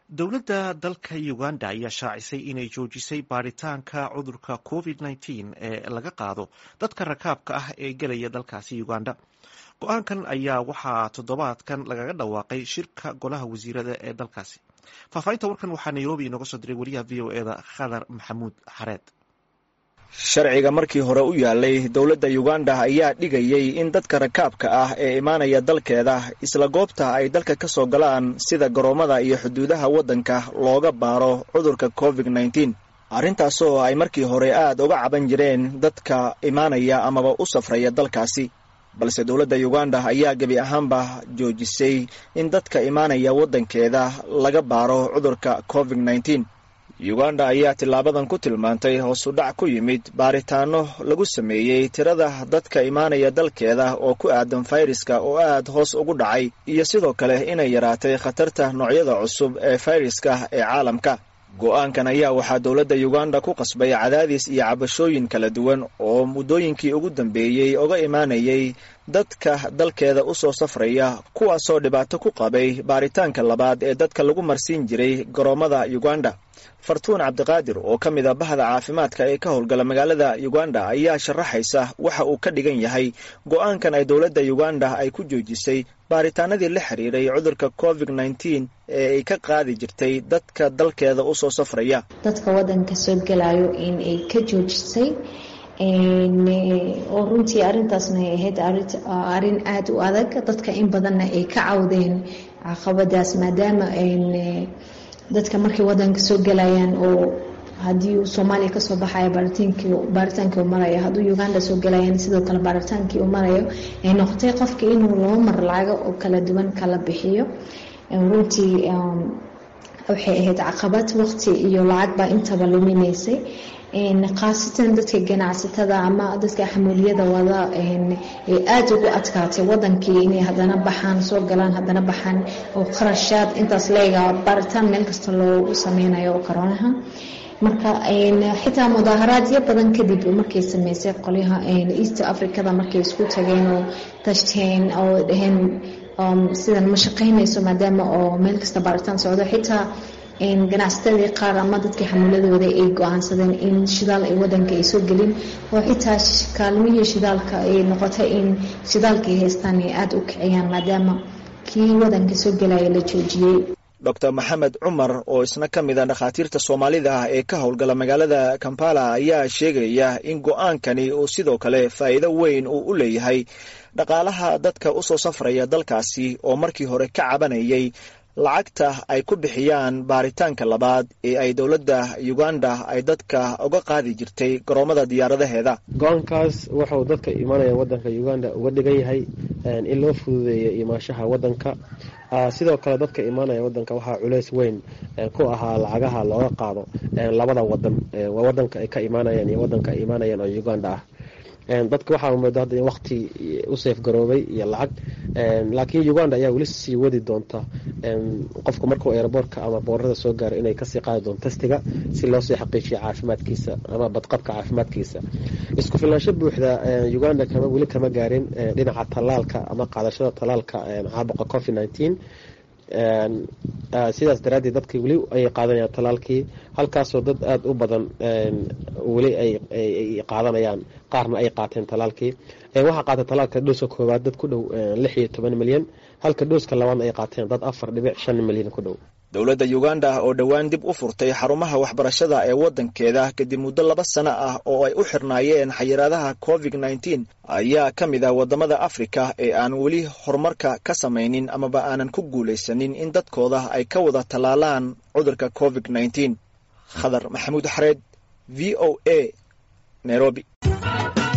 dowladda dalka uganda ayaa shaacisay inay joojisay baaritaanka cudurka covid nteen ee laga qaado dadka rakaabka ah ee gelaya dalkaasi uganda go-aankan ayaa waxaa toddobaadkan lagaga dhawaaqay shirka golaha wasiirada ee dalkaasi faahfaahinta warkan waxaa nairobi inooga soo diray wariyaha v o eda khadar maxamuud xareed sharciga markii hore u yaalay dowladda uganda ayaa dhigayay in dadka rakaabka ah ee imaanaya dalkeeda isla goobta ay dalka ka soo galaan sida garoomada iyo xuduudaha waddanka looga baaro cudurka covid nteen arrintaasoo ay markii hore aad uga caban jireen dadka imaanaya amaba u safraya dalkaasi balse dowladda uganda ayaa gebi ahaanba joojisay in dadka imaanaya waddankeeda laga baaro cudurka covid nteen uganda ayaa tilaabadan ku tilmaantay hoosu dhac ku yimid baaritaano lagu sameeyey tirada dadka imaanaya dalkeeda oo ku aadan fayraska oo aad hoos ugu dhacay iyo sidoo kale inay yaraatay khatarta noocyada cusub ee fayraska ee caalamka go-aankan ayaa waxaa dowladda uganda ku qasbay cadaadis iyo cabashooyin kala duwan oo muddooyinkii ugu dambeeyey uga imaanayay dadka dalkeeda u soo safraya kuwaasoo dhibaato ku qabay baaritaanka labaad ee dadka lagu marsiin jiray garoomada uganda fartuun cabdiqaadir oo ka mid a bahda caafimaadka ee ka howlgala magaalada uganda ayaa sharaxaysa waxa uu ka dhigan yahay go-aankan ay dowladda uganda ay ku joojisay baaritaanadii la xiriiray cudurka covid nteen ee ay ka qaadi jirtay dadka dalkeeda usoo safraya dadka wadanka soo gelayo in ay ka joojisay oo runtii arintaasna ay ahayd arin aada u adag dadka in badanna ay ka cawdeen caqabadaas maadaama dadka markay wadanka soo gelayaan oo haddii uu soomaaliya kasoo baxayo baaritaankii uu marayo hadduu uganda soo gelayaan sidoo kale baaritaankii uu marayo ay noqotay qofka inuu laba mar lacago oo kala duwan kala bixiyo runtii waxay ahayd caqabad waqti iyo lacag baa intaba luminaysay khaasatan dadka ganacsatada ama dadka xamuuliyada wada ay aada ugu adkaatay wadankii inay hadana baxaan soo galaan hadana baxaan oo qarashaad intaas leega baaritaan meel kasta loogu sameynayo oo koronaha marka xitaa mudaaharaadyo badan kadib markay sameysay qolyaha east africada markay isku tageen oo tashteen oo dhaheen sidan ma shaqeynayso maadaama oo meel kasta baaritaan socdo xitaa ganacsatadii qaar ama dadkii xamuuladooda ay go-aansadeen in shidaal ay wadanka ay soo gelin oo xitaa kaalmihii shidaalka ay noqotay in shidaalka ay haystaan ay aada u kiciyaan maadaama kii wadanka soo gelaya la joojiyey doctor maxamed cumar oo isna ka mid a dhakhaatiirta soomaalida ah ee ka howlgala magaalada kampala ayaa sheegaya in go-aankani uu sidoo kale faa'iido weyn uu u leeyahay dhaqaalaha dadka usoo safraya dalkaasi oo markii hore ka cabanayay lacagta ay ku bixiyaan baaritaanka labaad ee ay dowladda uganda ay dadka uga qaadi jirtay garoomada diyaaradaheeda go-aankaas wuxuu dadka imaanaya wadanka uganda uga dhigan yahay in loo fududeeyo imaashaha wadanka sidoo kale dadka imaanaya wadanka waxaa culeys weyn ku ahaa lacagaha looga qaado labada wadan wadanka ay ka imaanayaan iyo wadanka ay imaanayaan oo uganda ah dadka waxaa mooda hadda in wakti u seef garoobay iyo lacag laakiin uganda ayaa weli sii wadi doonta qofka markuu aeroboortka ama boorada soo gaaro inay kasii qaadi doonto testiga si loosii xaqiijiyo caafimaadkiisa ama badqabka caafimaadkiisa isku filnaansho buuxda uganda kama weli kama gaarin dhinaca tallaalka ama qaadashada tallaalka caabuqa covid nineteen sidaas daraaddeed dadka weli ay qaadanayaan tallaalkii halkaasoo dad aada u badan weli ay qaadanayaan qaarna ay qaateen tallaalkii waxaa qaatay tallaalka dhooska koowaad dad ku dhow lix iyo toban milyan halka dhooska labaadna ay qaateen dad afar dhibic shan milyan ku dhow dowladda uganda oo dhowaan dib u furtay xarumaha waxbarashada ee waddankeeda kadib muddo laba sano ah oo ay u xirnaayeen xayiraadaha covid nteen ayaa ka mid ah waddamada afrika ee aan weli horumarka ka samaynin amaba aanan ku guulaysanin in dadkooda ay ka wada tallaalaan cudurka covid nteen khadar maxamuud xareed v o a nairobi